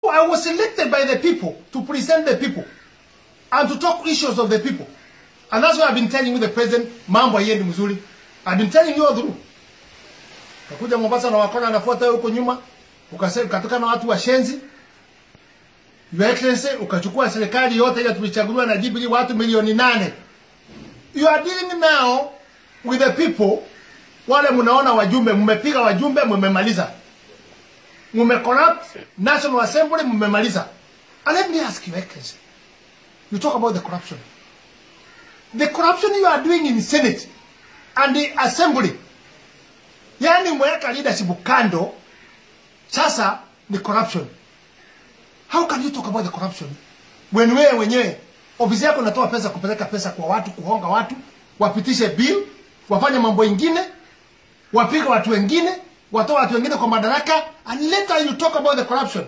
I was elected by the people to present the people and to talk issues of the people. And that's why I've been telling you the president, mambo haiendi mzuri. I've been telling you all through. Kakuja Mombasa na wakona anafuata wewe huko nyuma, ukasema ukatoka na watu washenzi. Your Excellency, ukachukua serikali yote ile tulichaguliwa na Jubilee watu milioni nane. You are dealing now with the people wale mnaona wajumbe, mmepiga wajumbe, mmemaliza. Mmecorrupt National Assembly, mmemaliza. And let me ask you, Excellency, you talk about the corruption. The corruption you are doing in Senate and the Assembly, yani mweka leadership kando, sasa ni corruption. How can you talk about the corruption when wewe wenyewe ofisi yako inatoa pesa kupeleka pesa kwa watu, kuhonga watu, wapitishe bill, wafanye mambo ingine, wapige watu wengine, watoe watu wengine kwa madaraka, and later you talk about the corruption.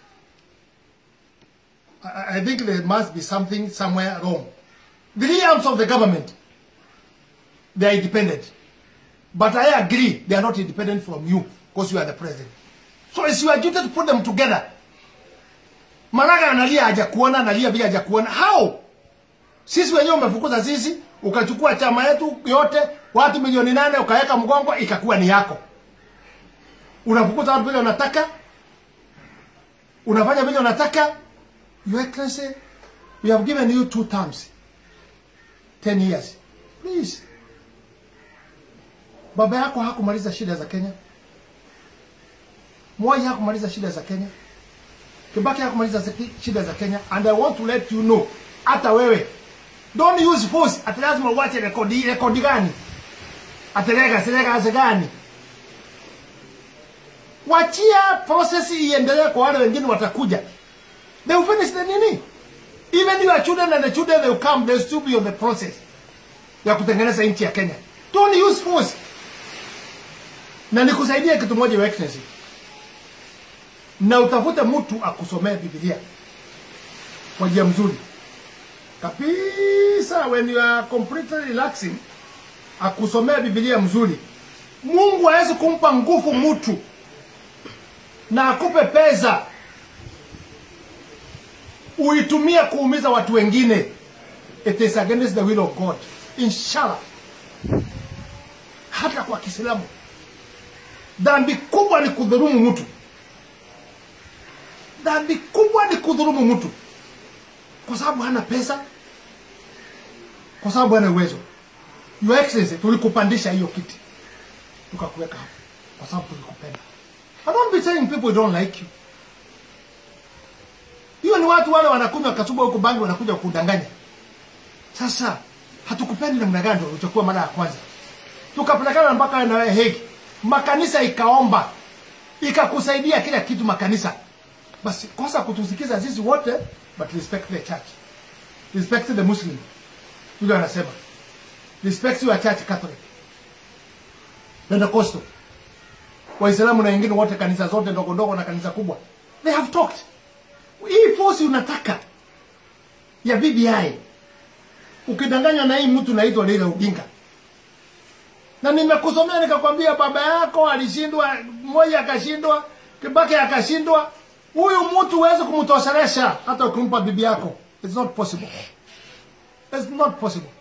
I, I think there must be something somewhere wrong. The three arms of the government, they are independent. But I agree, they are not independent from you because you are the president. So it's your duty to put them together. Maraga analia hajakuona, analia bila hajakuona. How? Sisi wenyewe umefukuza sisi, ukachukua chama yetu yote, watu milioni nane ukaweka mgongo, ikakuwa ni yako. Unafukuza watu vile unataka, unafanya vile unataka. Your Excellency, we have given you two terms, 10 years. Please. Baba yako hakumaliza shida za Kenya. Moi hakumaliza shida za Kenya. Kibaki hakumaliza zaki- shida za Kenya and I want to let you know hata wewe don't use force ati lazima uache rekodi rekodi gani atelega selega gani wachia process iendelee kwa wale wengine watakuja they will finish the nini even your children and the children they will come they will still be on the process ya kutengeneza nchi ya Kenya don't use force na nikusaidia kitu moja your excellency na utafute mtu akusomee Biblia kwa njia mzuri kabisa, when you are completely relaxing, akusomee Biblia mzuri. Mungu hawezi kumpa nguvu mtu na akupe pesa uitumie kuumiza watu wengine. It is against the will of God, inshallah. Hata kwa Kiislamu dhambi kubwa ni kudhulumu mtu dhambi kubwa ni kudhulumu mtu kwa sababu hana pesa, kwa sababu hana uwezo. Your Excellency, tulikupandisha hiyo kiti tukakuweka hapo kwa sababu tulikupenda. I don't be saying people don't like you. Hiyo ni watu wale wanakunywa kasuba huko bangi, wanakuja kudanganya. Sasa hatukupendi namna gani? Ndio ulichokuwa mara ya kwanza, tukapelekana mpaka na wewe Hague, makanisa ikaomba ikakusaidia kila kitu makanisa basi kosa kutusikiza sisi wote but respect the church respect the muslim yule anasema respect your church catholic pentecostal waislamu na wengine wote kanisa zote ndogo ndogo na kanisa kubwa they have talked hii force unataka ya BBI ukidanganywa na hii mtu naitwa Raila Odinga na nimekusomea nikakwambia baba yako alishindwa mmoja akashindwa Kibaki akashindwa huyu mtu huwezi kumtoshelesha hata ukimpa bibi yako it's not possible it's not possible